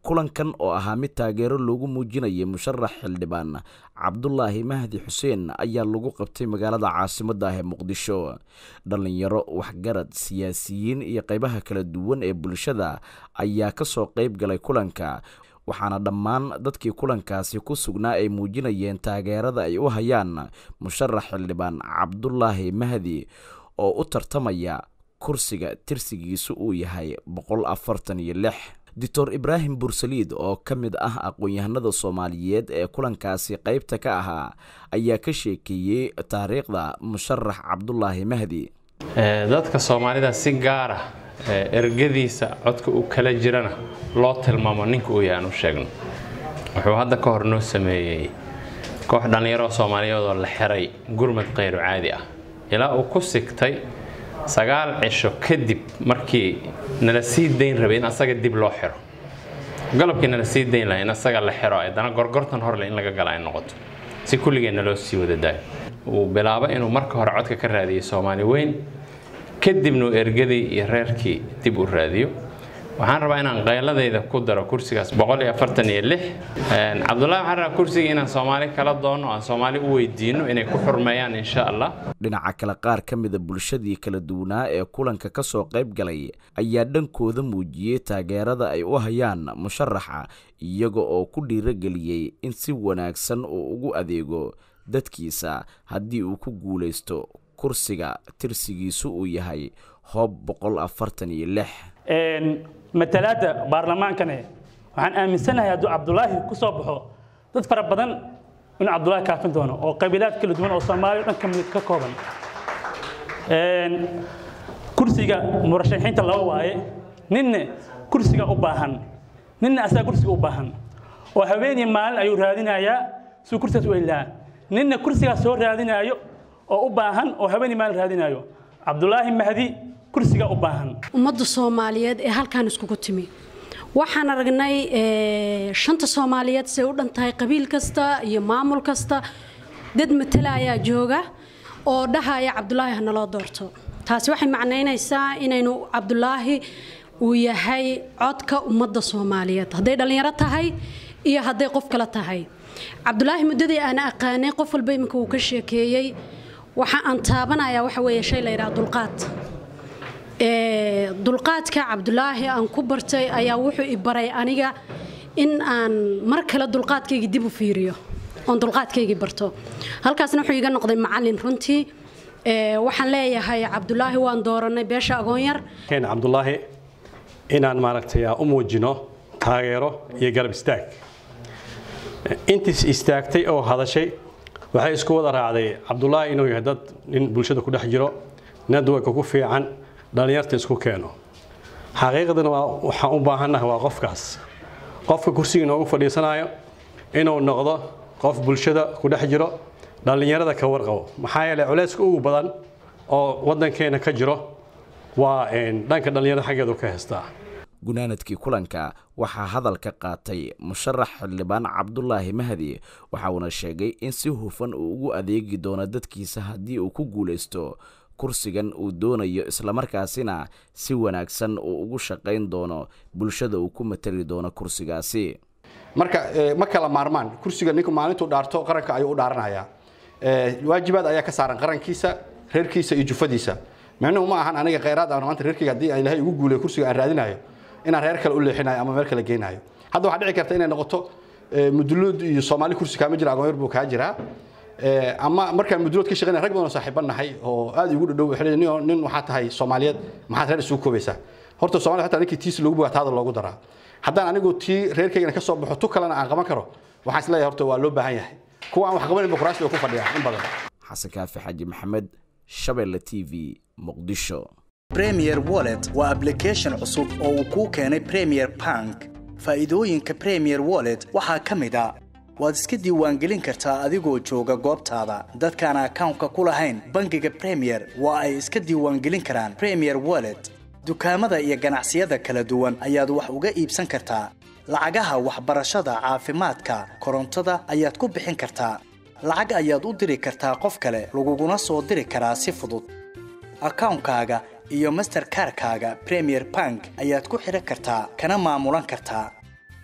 kulankan oo ahaa mid taageero loogu muujinayay musharax xildhibaan cabdulaahi mahdi xuseen ayaa lagu qabtay magaalada caasimadda ah ee muqdisho dhallinyaro waxgarad siyaasiyiin iyo qaybaha kala duwan ee bulshada ayaa ka soo qayb galay kulanka waxaana dhammaan dadkii kulankaasi ku sugnaa ay muujinayeen taageerada ay u hayaan musharax xildhibaan cabdulaahi mahdi oo u tartamaya kursiga tirsigiisu uu yahay boqol afartan iyo lix doctor ibraahim bursaliid oo ka mid ah aqoon-yahanada soomaaliyeed ee kulankaasi qaybta ka ahaa ayaa ka sheekeeyey taariikhda musharax cabdulaahi mahdi dadka soomaalida si gaar ah ergadiisa codka uu kala jirana loo tilmaamo ninka uu yahay aan u sheegno wuxuu hadda ka hor noo sameeyey koox dhallinyaro soomaaliyeed oo la xiray gurmad kayru caadi ah ilaa uu ku sigtay sagaal cisho kadib markii nala sii dayn rabay in asaga dib loo xiro galabkii nala sii dayn laha in asaga la xiro haddana gorgortan horle in laga gala ay noqoto si kulligeenna loo sii wada daayo uu bilaabo inuu marka hore codka ka raadiyey soomaali weyn kadibna uu ergadii iyo reerkii dib u raadiyo waxaan rabaa inaan qayladayda ku daro kursigaas cabdulahi waxaan rabaa kursiga inaan soomaali kala doonno aan soomaali u weydiino inay ku xurmeeyaan insha allah dhinaca kale qaar ka mida bulshadii kala duwanaa ee kulanka ka soo qayb galay ayaa dhankooda muujiyey taageerada ay u hayaan musharaxa iyaga oo ku dhiirageliyey in si wanaagsan uu ugu adeego dadkiisa haddii uu ku guulaysto kursiga tirsigiisu uu yahay hoob boqol afartan iyo lix matalaadda baarlamaankane waxaan aaminsanahay hadduu cabdulaahi ku soo baxo dad fara badan inuu cabdulaahi kaafin doono oo qabiilaad kala duwan oo soomaaliya dhan ka mid ka kooban kursiga murashaxiinta laba waaye ninna kursiga u baahan ninna asaga kursiga u baahan oo haweenii maalin ayuu raadinayaa suu kursigaas u heli lahaa ninna kursigaas soo raadinaayo oo u baahan oo haweenii maalin raadinaayo cabdulaahi mahdi kursiga u baahan ummadda soomaaliyeed ee halkaan iskugu timi waxaan aragnay shanta soomaaliyeed say u dhan tahay qabiil kasta iyo maamul kasta dad matala ayaa jooga oo dhahaya cabdulaahi ha naloo doorto taasi waxay macnaynaysaa inaynu cabdulaahi uu yahay codka ummadda soomaaliyeed hadday dhallinyaro tahay iyo hadday qof kale tahay cabdulaahi muddadii aan aqaanay qof walba iminka uu ka sheekeeyey waxa aan taabanayaa waxa weeye shay la yidhaha dulqaad dulqaadka cabdulaahi aan ku bartay ayaa wuxuu i baray aniga in aan mar kale dulqaadkaygii dib u fiiriyo oon dulqaadkaygii barto halkaasna wuxuu iga noqday macallin runtii waxaan leeyahay cabdulaahi waan dooranay beesha agoonyar keen cabdulaahi inaan maaragtay u muujino taageero iyo garab istaag intiis istaagtay oo hadashay waxay isku wada raacday cabdulaahi inuu yahay dad nin bulshada ku dhex jiro nadwaka ku fiican dhallinyarta isku keeno xaqiiqdana waxaan u baahannahay waa qofkaas qofka kursiga inoogu fadhiisanayo inuu noqdo qof bulshada ku dhex jiro dhallinyarada ka warqabo maxaa yeeley culayska ugu badan oo waddankeena ka jiro waa dhanka dhallinyarada xaggeedu ka heystaa gunaanadkii kulanka waxaa hadal ka qaatay musharax xildhibaan cabdulaahi mahdi waxa uuna sheegay in si hufan uu ugu adeegi doono dadkiisa haddii uu ku guulaysto kursigan uu doonayo islamarkaasina si wanaagsan uu ugu shaqayn doono bulshada uu ku matali doono kursigaasi marka ma kala maarmaan kursiga ninku maalintuu dhaarto qaranka ayuu u dhaaranayaa waajibaad ayaa ka saaran qarankiisa reerkiisa iyo jufadiisa micnuhu ma ahan aniga khayraad aan maanta reerkayga haddii aan ilaahay ugu guuleyo kursiga aan raadinayo inaan reer kale u leexinayo ama meel kale geynayo hadda waxaa dhici karta inay noqoto muduluud iyo soomaali kursi kaama jira agoonyar buu kaa jiraa ama markaan mudulood ka shaqeynaya rag badan oo saaxiiban nahay oo aad igu dhadhow waxay nin waxaa tahay soomaaliyeed maxaad reer isugu koobaysaa horta soomaaliya hataa ninkii tiis loogu bogaa taada loogu daraa haddaan anigu tii reerkaygana ka soo baxo tu kalena aan qaban karo waxaan is leeyahay horta waa loo baahan yahay kuwa aan wax qabanin bukuraasi bay ku fadhiyaan in badan xasan kaafi xaaji maxamed shabeelle t v muqdisho premier wallet waa application cusub oo uu kuu keenay premier bank faa'iidooyinka premier wallet waxaa ka mid a waad iska diiwaangelin kartaa adigoo jooga goobtaada dadkaan akawnka ku lahayn bangiga premier waa ay iska diiwaangelin karaan premier wallet dukaamada iyo ganacsiyada kala duwan ayaad wax uga iibsan kartaa lacagaha waxbarashada caafimaadka korontada ayaad ku bixin kartaa lacag ayaad u diri kartaa qof kale laguguna soo diri karaa si fudud akawnkaaga iyo masterkarkaaga premier bank ayaad ku xidhan kartaa kana maamulan kartaa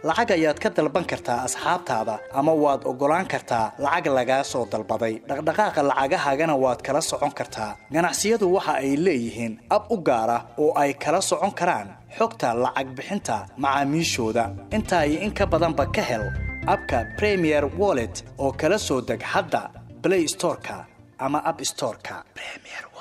lacag ayaad ka dalban kartaa asxaabtaada ama waad oggolaan kartaa lacag lagaa soo dalbaday dhaqdhaqaaqa lacagahaagana waad kala socon kartaa ganacsiyadu waxa ay leeyihiin ab u gaar ah oo ay kala socon karaan xogta lacag bixinta macaamiishooda intaa iyo in ka badanba ka hel abka premier wallet oo kala soo deg hadda play storeka ama app storeka premier